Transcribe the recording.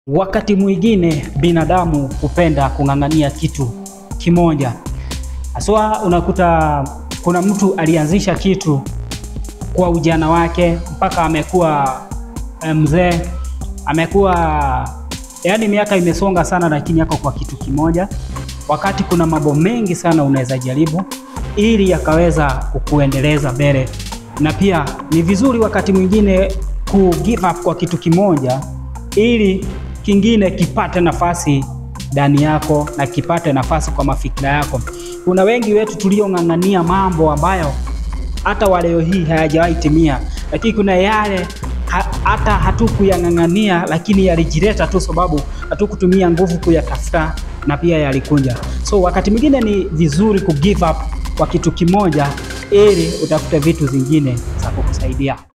Wakati mwingine binadamu hupenda kung'ang'ania kitu kimoja, haswa unakuta kuna mtu alianzisha kitu kwa ujana wake mpaka amekuwa mzee, amekuwa yaani miaka imesonga sana, lakini yako kwa kitu kimoja, wakati kuna mambo mengi sana unaweza jaribu ili yakaweza kukuendeleza mbele, na pia ni vizuri wakati mwingine ku give up kwa kitu kimoja ili kingine kipate nafasi ndani yako na kipate nafasi kwa mafikira yako. Kuna wengi wetu tuliong'ang'ania mambo ambayo hata wa leo hii hayajawahi timia, lakini kuna yale ha, hata hatukuyang'ang'ania lakini yalijileta tu, sababu hatukutumia nguvu kuyatafuta na pia yalikunja. So wakati mwingine ni vizuri ku give up kwa kitu kimoja ili utafute vitu zingine za kukusaidia.